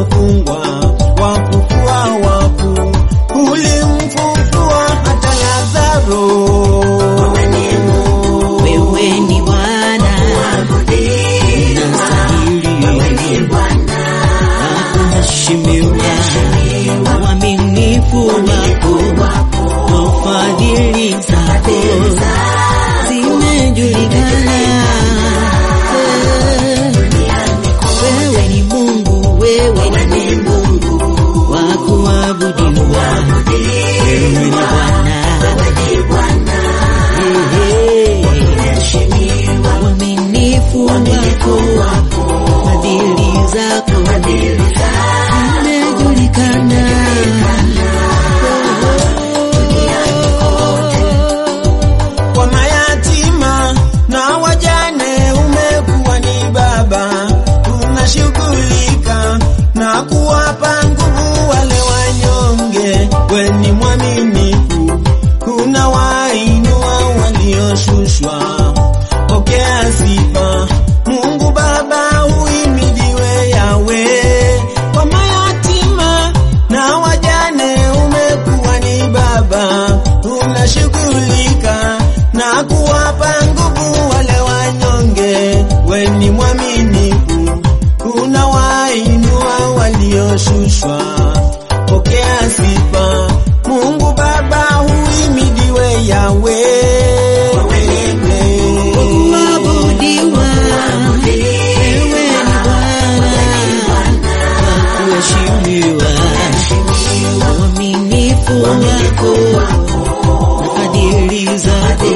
waliofungwa, wafufua wafu, ulimfufua hata Lazaro. Wewe ni Bwana, unastahili kuheshimiwa, uaminifu wako na fadhili zako zimejulikana. Wewe ni Mungu, wewe ni Mungu wa kuabudiwa, wewe ni Bwana. Uaminifu wako, fadhili zako zimejulikana. Kwa mayatima na wajane umekuwa ni baba, unashughulika na kuwapa nguvu wale wanyonge. We ni mwaminifu, unawainua walioshushwa. Pokea sifa Mungu Baba, uhimidiwe Yawe. Kwa mayatima na wajane umekuwa ni baba, unashughulika na kuwapa nguvu wale wanyonge. We ni mwaminifu, unawainua walioshushwa. Pokea sifa Mungu Baba, uhimidiwe Yawe. Kuabudiwa, wewe ni Bwana, wa kuheshimiwa, uaminifu wako na fadhili zako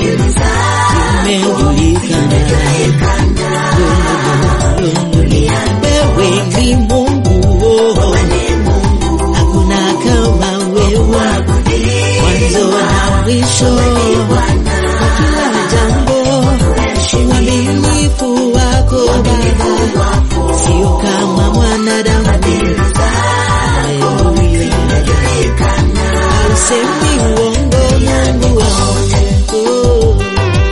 zimejulikana. Wewe ni Mungu, hakuna kama wewe, mwanzo na mwisho wa kila jambo. Uaminifu wako Baba sio kama mwanadamu. Haleluya. Hausemi uongo, Mungu wangu.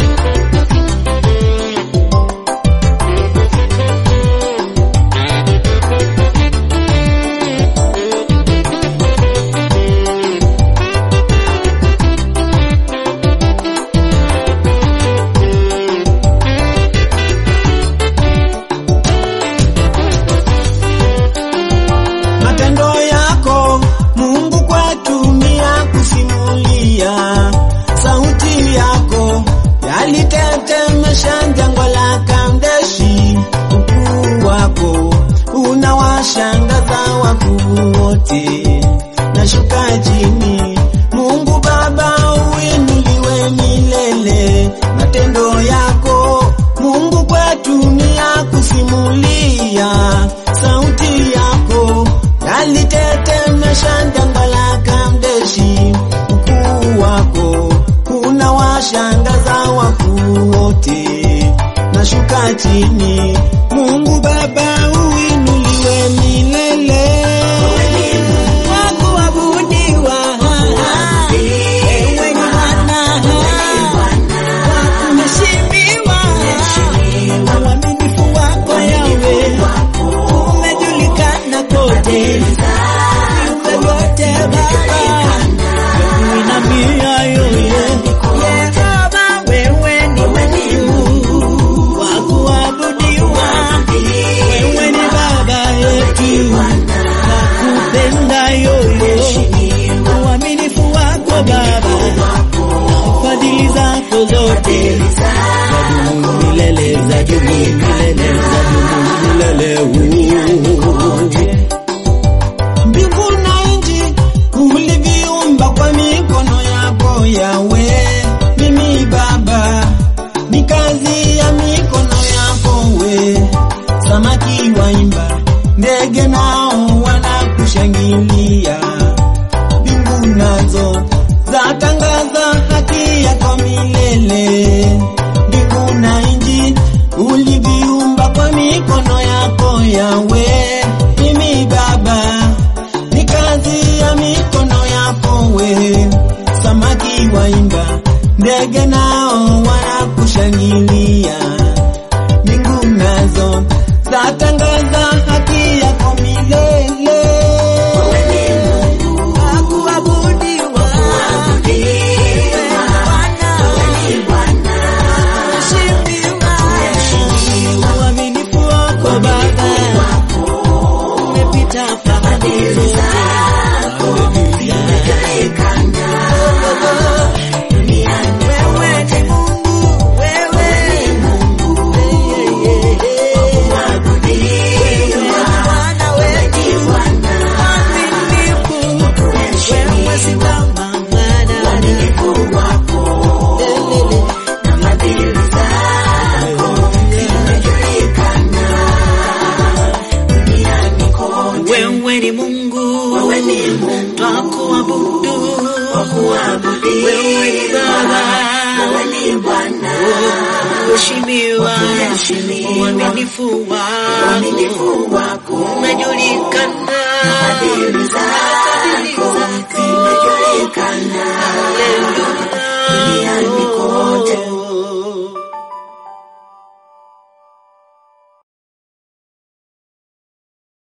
Matendo yako Mungu kwetu ni ya kusimulia. Sauti yako yalitetemesha jangwa la Kadeshi. Ukuu wako unawashangaza wakuu wote. Nashuka chini, Mungu Baba uinuliwe milele. Matendo yako Mungu kwetu ni ya kusimulia. Sauti yako yalitetemesha jangwa la Kadeshi. Ukuu wako unawashangaza wakuu wote. Nashuka chini, Mungu Baba uinuliwe milele. Wa kuabudiwa, wewe ni Bwana wa kuheshimiwa. Uaminifu wako Yawe umejulikana kote, viumbe vyote Baba kuinamia yoyo. Yehova, wewe ni Mungu wa kuabudiwa, wewe ni Baba yetu nakupenda yoyo. Uaminifu wako Baba na fadhili zako zote zadumu milele, zadumu milele, zadumu milele. Mbingu na nchi uliviumba kwa mikono yako Yawe. Mimi Baba ni kazi ya mikono yako we. Samaki waimba, ndege nao wanakushangilia. Mbingu nazo zatangaza haki yako milele. Mbingu na nchi uliviumba kwa mikono yako Yawe. Mimi Baba ni kazi ya mikono yako we. Samaki waimba, ndege nao wanakushangilia. Mbingu nazo zatangaza haki yako milele. umepita fahamu zote. Wewe ni Mungu, wewe ni Mungu. Wewe ni Bwana wetu, mwaminifu. Wewe si kama mwanadamu. Wewe ni Mungu, twakuabudu. Wewe ni Baba, uheshimiwa, uaminifu wako unajulikana